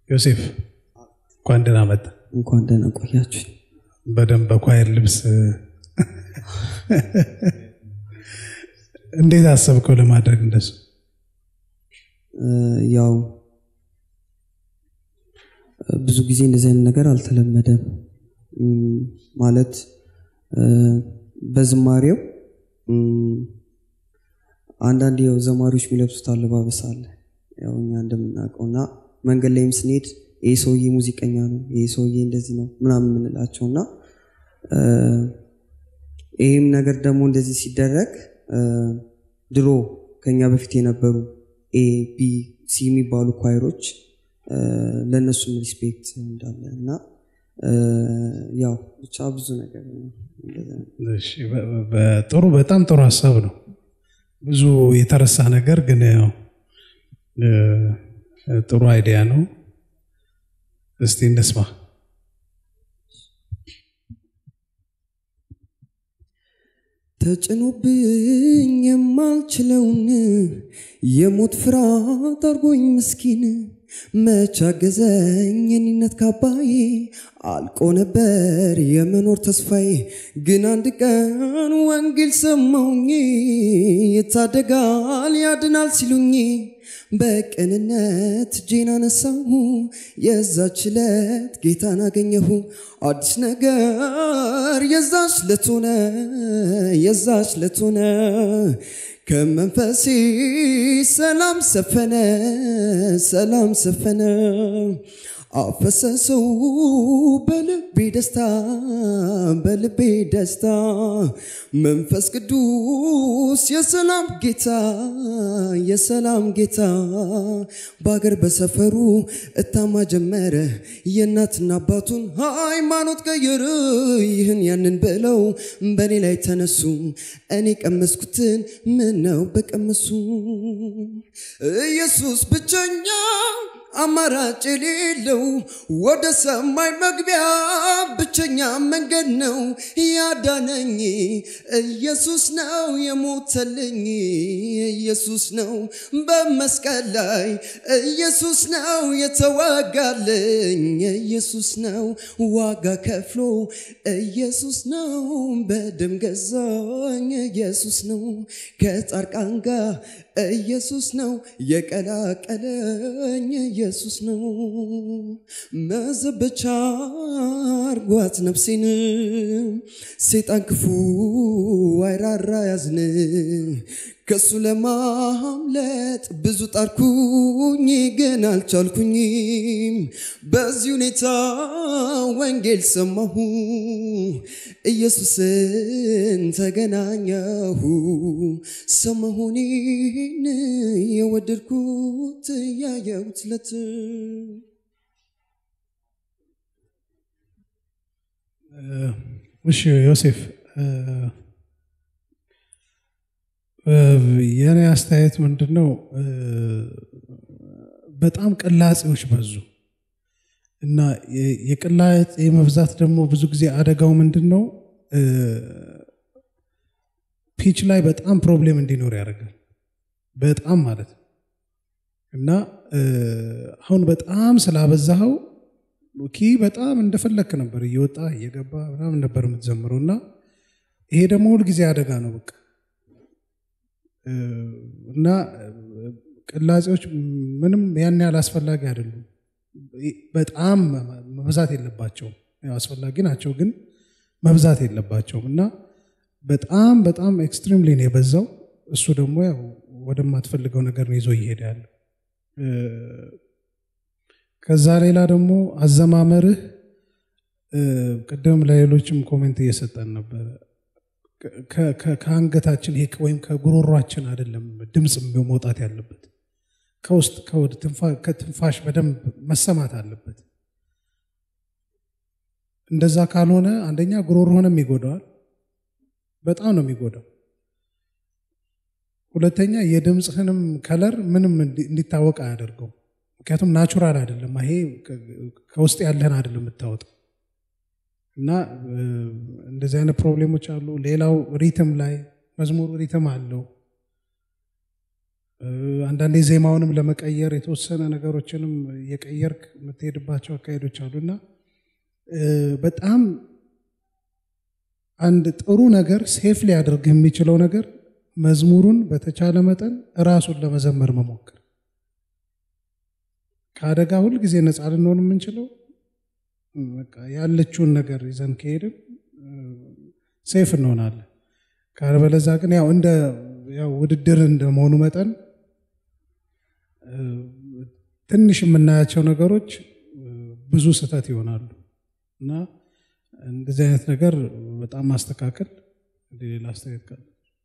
ዮሴፍ እንኳን ደህና መጣ። እንኳን ደህና ቆያችሁ። በደንብ በኳየር ልብስ እንዴት አሰብከው ለማድረግ እንደሱ? ያው ብዙ ጊዜ እንደዚህ አይነት ነገር አልተለመደም። ማለት በዝማሬው አንዳንድ ያው ዘማሪዎች የሚለብሱት አለባበስ አለ ያው እኛ እንደምናውቀው እና መንገድ ላይም ስንሄድ ይህ ሰውዬ ሙዚቀኛ ነው፣ ይህ ሰውዬ እንደዚህ ነው ምናምን የምንላቸው እና ይህም ነገር ደግሞ እንደዚህ ሲደረግ ድሮ ከኛ በፊት የነበሩ ኤ ቢ ሲ የሚባሉ ኳይሮች ለእነሱም ሪስፔክት እንዳለ እና ያው ብቻ ብዙ ነገር እሺ፣ በ- በ- ጥሩ በጣም ጥሩ ሀሳብ ነው። ብዙ የተረሳ ነገር ግን ያው እ፣ ጥሩ አይዲያ ነው። እስቲ እንስማ። ተጭኖብኝ የማልችለውን የሞት ፍርሃት አርጎኝ ምስኪን መች አገዘኝ የኔነት ካባዬ አልቆ ነበር የመኖር ተስፋዬ ግን አንድ ቀን ወንጌል ሰማሁኝ ይታደጋል ያድናል ሲሉኝ በቅንነት እጄን አነሳሁ የዛች ዕለት ጌታን አገኘሁ አዲስ ነገር የዛች ዕለት ሆነ የዛች ዕለት ሆነ ከመንፈሴ ሰላም ሰፈነ ሰላም ሰፈነ አፈሰሰው በልቤ ደስታ በልቤ ደስታ መንፈስ ቅዱስ የሰላም ጌታ የሰላም ጌታ በአገር በሰፈሩ እታማ ጀመረ የእናትና አባቱን ሃይማኖት ቀየረ ይህን ያንን ብለው በእኔ ላይ ተነሱ እኔ ቀመስኩትን ምን ነው በቀመሱ ኢየሱስ ብቸኛ አማራጭ የሌለው ወደ ሰማይ መግቢያ ብቸኛ መንገድ ነው ያዳነኝ ኢየሱስ ነው የሞተልኝ ኢየሱስ ነው በመስቀል ላይ ኢየሱስ ነው የተዋጋልኝ ኢየሱስ ነው ዋጋ ከፍሎ ኢየሱስ ነው በደም ገዛኝ ኢየሱስ ነው ከጻድቃን ጋር ኢየሱስ ነው የቀላቀለኝ ኢየሱስ ነው መዘበቻ አርጓት ነፍሴን ሴጣን ክፉ አይራራ ያዝን ከሱ ለማምለጥ ብዙ ጣርኩኝ ግን አልቻልኩኝም በዚህ ሁኔታ ወንጌል ሰማሁ ኢየሱስን ተገናኘሁ ሰማሁኔን የወደድኩት ያየሁት ለት እሺ ዮሴፍ እ፣ እ፣ የኔ አስተያየት ምንድን ነው? እ፣ በጣም ቅላጼዎች በዙ እና የ- የቅላጼ መብዛት ደግሞ ብዙ ጊዜ አደጋው ምንድን ነው? እ፣ ፒች ላይ በጣም ፕሮብሌም እንዲኖር ያደርጋል። በጣም ማለት ነው እና እ፣ አሁን በጣም ስላበዛኸው ኪ በጣም እንደፈለክ ነበር እየወጣ እየገባ ምናምን ነበር የምትዘምረው እና ይሄ ደግሞ ሁልጊዜ አደጋ ነው በቃ እ፣ እና እ፣ ቅላጼዎች ምንም ያን ያህል አስፈላጊ አይደሉም። በጣም መብዛት የለባቸውም። ያው አስፈላጊ ናቸው፣ ግን መብዛት የለባቸውም እና በጣም በጣም ኤክስትሪምሊ ነው የበዛው። እሱ ደግሞ ያው ወደማትፈልገው ነገር ነው ይዞ እየሄደ ያለው። እ፣ ከዛ ሌላ ደግሞ አዘማመርህ እ፣ ቅድም ለሌሎችም ኮሜንት እየሰጠን ነበረ። ከ- ከ- ከአንገታችን ይሄ ወይም ከጉሮሯችን አይደለም ድምፅ መውጣት ያለበት ከውስጥ ከወደ ትንፋ- ከትንፋሽ በደንብ መሰማት አለበት። እንደዛ ካልሆነ አንደኛ ጉሮሮህንም ይጎዳዋል፣ በጣም ነው የሚጎዳው። ሁለተኛ የድምፅህንም ከለር ምንም እንዲ- እንዲታወቅ አያደርገው። ምክንያቱም ናቹራል አይደለም። ይሄ ከ- ከውስጥ ያለህን አይደለም የምታወጣው እና እ፣ እንደዚህ አይነት ፕሮብሌሞች አሉ። ሌላው ሪትም ላይ መዝሙሩ ሪትም አለው አንዳንዴ ዜማውንም ለመቀየር የተወሰነ ነገሮችንም እየቀየርክ የምትሄድባቸው አካሄዶች አሉና በጣም አንድ ጥሩ ነገር ሴፍ ሊያደርግ የሚችለው ነገር መዝሙሩን በተቻለ መጠን ራሱን ለመዘመር መሞከር። ከአደጋ ሁል ጊዜ ነፃ ልንሆን የምንችለው በቃ ያለችውን ነገር ይዘን ከሄድን ሴፍ እንሆናለን። ካለበለዛ ግን ያው እንደ ያው ውድድር እንደመሆኑ መጠን ትንሽ የምናያቸው ነገሮች ብዙ ስህተት ይሆናሉ እና እንደዚህ አይነት ነገር በጣም ማስተካከል ሌላ አስተያየት ካለ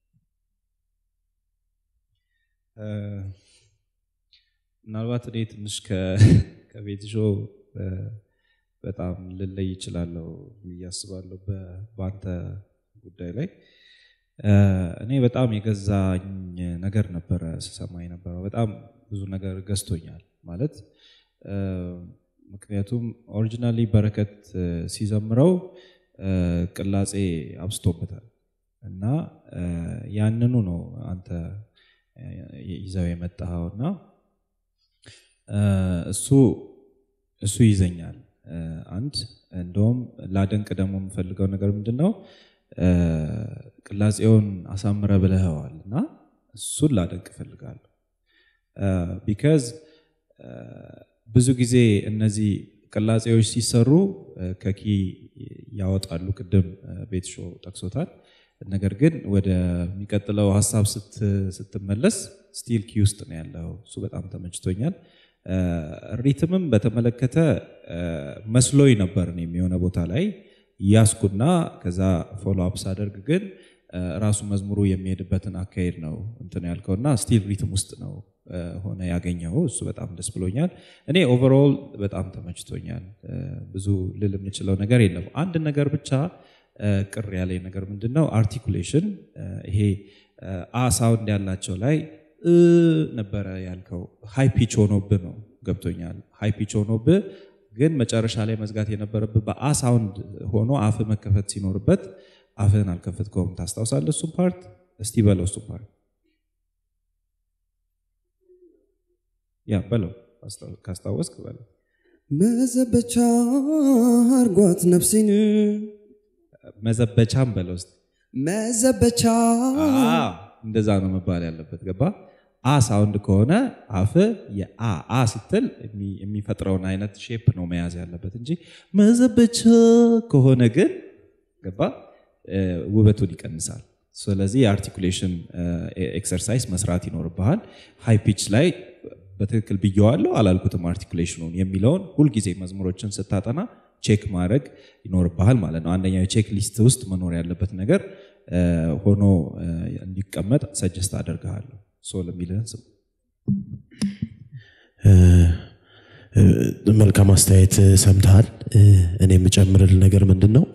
ምናልባት እኔ ትንሽ ከቤት ሾ በጣም ልለይ ይችላለሁ ብዬ አስባለሁ በአንተ ጉዳይ ላይ እኔ በጣም የገዛኝ ነገር ነበረ ስሰማ የነበረው በጣም ብዙ ነገር ገዝቶኛል ማለት ምክንያቱም ኦሪጂናሊ በረከት ሲዘምረው ቅላጼ አብስቶበታል እና ያንኑ ነው አንተ ይዘው የመጣኸው እና እሱ እሱ ይዘኛል አንድ እንደውም ላደንቅ ደግሞ የምፈልገው ነገር ምንድን ነው ቅላጼውን አሳምረ ብለኸዋል እና እሱን ላደንቅ እፈልጋለሁ ቢካዝ ብዙ ጊዜ እነዚህ ቅላጼዎች ሲሰሩ ከኪ ያወጣሉ ቅድም ቤት ሾ ጠቅሶታል ነገር ግን ወደሚቀጥለው ሀሳብ ስትመለስ ስቲል ኪ ውስጥ ነው ያለው እሱ በጣም ተመችቶኛል ሪትምም በተመለከተ መስሎኝ ነበር የሚሆነ ቦታ ላይ ያስኩና ከዛ ፎሎ አፕ ሳደርግ ግን ራሱ መዝሙሩ የሚሄድበትን አካሄድ ነው እንትን ያልከውና ስቲል ሪትም ውስጥ ነው ሆነ ያገኘው እሱ በጣም ደስ ብሎኛል እኔ ኦቨርኦል በጣም ተመችቶኛል ብዙ ልል የምችለው ነገር የለም አንድ ነገር ብቻ ቅር ያለኝ ነገር ምንድን ነው አርቲኩሌሽን ይሄ አ ሳውንድ ያላቸው ላይ ነበረ ያልከው ሃይ ፒች ሆኖብህ ነው ገብቶኛል ሃይ ፒች ሆኖብህ ግን መጨረሻ ላይ መዝጋት የነበረብህ በአ ሳውንድ ሆኖ አፍ መከፈት ሲኖርበት አፍህን አልከፈትከውም ታስታውሳለህ እሱም ፓርት እስቲ በለው እሱም ፓርት ያ በለው ካስታወስክ በለው መዘበቻ አርጓት ነፍሴን መዘበቻም በለው እስቲ መዘበቻ እንደዛ ነው መባል ያለበት ገባ አ ሳውንድ ከሆነ አፍ የአ አ ስትል የሚፈጥረውን አይነት ሼፕ ነው መያዝ ያለበት እንጂ መዘበቻ ከሆነ ግን ገባ ውበቱን ይቀንሳል ስለዚህ የአርቲኩሌሽን ኤክሰርሳይዝ መስራት ይኖርብሃል ሃይ ፒች ላይ በትክክል ብየዋለሁ አላልኩትም አርቲኩሌሽኑን የሚለውን ሁልጊዜ መዝሙሮችን ስታጠና ቼክ ማድረግ ይኖርብሃል ማለት ነው አንደኛው የቼክ ሊስት ውስጥ መኖር ያለበት ነገር ሆኖ እንዲቀመጥ ሰጀስት አደርግሃለሁ ሶል የሚልህን ስም መልካም አስተያየት ሰምተሃል እኔ የምጨምርል ነገር ምንድን ነው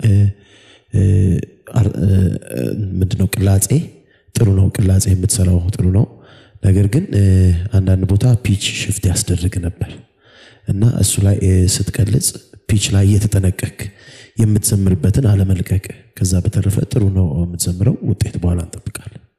ምንድነው ቅላጼ ጥሩ ነው ቅላጼ የምትሰራው ጥሩ ነው ነገር ግን አንዳንድ ቦታ ፒች ሽፍት ያስደርግ ነበር እና እሱ ላይ ስትቀልጽ ፒች ላይ እየተጠነቀቅ የምትዘምርበትን አለመልቀቅ ከዛ በተረፈ ጥሩ ነው የምትዘምረው ውጤት በኋላ እንጠብቃለን